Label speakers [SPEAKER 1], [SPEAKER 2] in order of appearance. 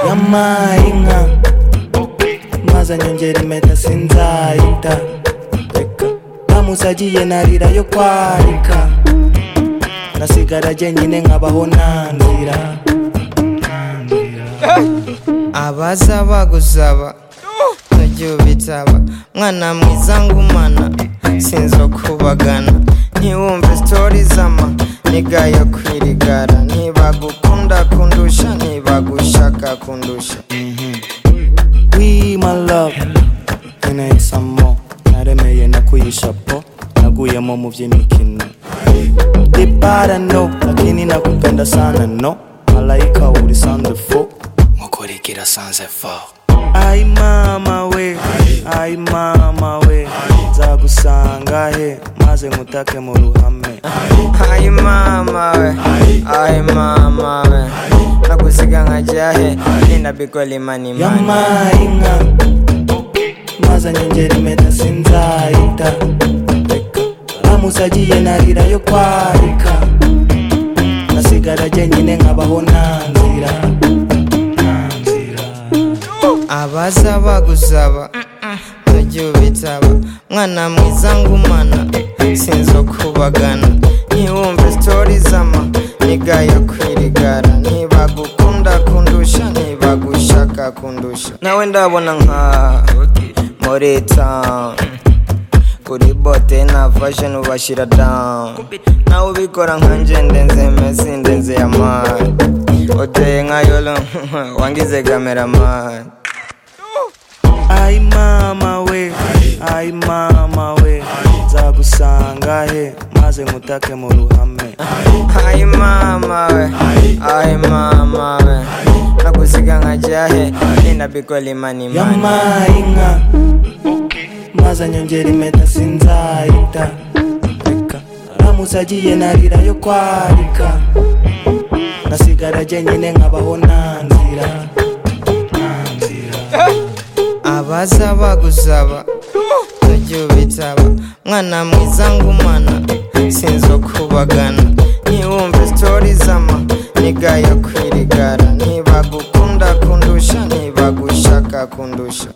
[SPEAKER 1] yampaye inka maze anyongera impeta sinzayita reka bamusagiye narira yo kwarika nasigara jyenyine nkabaho nanzira
[SPEAKER 2] abaza bagusaba utagira ubitsaba mwana mwiza ngumana sinzo kubagana ntiwumve sitori z'ama niga yo kwirigara ntibagukunda kundusha ntibagushaka kundusha
[SPEAKER 1] We my love Nkeneye some more Naremeye nakuyisha po Naguyemo mu by'imikino Dipara no Lakini nakupenda sana no Malaika uri sanze fo Mukurikira sanze fo Ai mama we Ai mama we Nzagusanga he Maze nkutake mu ruhame
[SPEAKER 2] ayi mama we ayi mama we nagusiga nkajya he ninda bikora imanimani
[SPEAKER 1] yampaye inka maze anyongera impeta sinzayita bamusagiye narira yo kwarika nasigara jyenyine nkabaho nanzira
[SPEAKER 2] abaza bagusaba utagira ubitsaba mwana mwiza ngumana sinzo kubagana ntiwumve sitori z'ama niga yo kwirigara ntibagukunda kundusha ntibagushaka kundusha nawe ndabona nka muri town kuri bote na fashion ubashyira down nawe ubikora nkanje ndenze mesi ndenze ya mani uteye nka yolo wangize kameramani
[SPEAKER 1] ai mama we ai mama we nzagusanga he maze nkutake mu ruhame
[SPEAKER 2] ayi mama we ayi mama we nagusiga nkajya he ninda bikora imanimani
[SPEAKER 1] yampaye inka maze anyongera impeta sinzayita reka bamusagiye narira yo kwarika nasigara jyenyine nkabaho nanzira nanzira
[SPEAKER 2] abaza bagusaba utagira ubitsaba mwana mwiza ngumana sinzo kubagana ntiwumve sitori z'ama niga yo kwirigara ntibagukunda kundusha ntibagushaka kundusha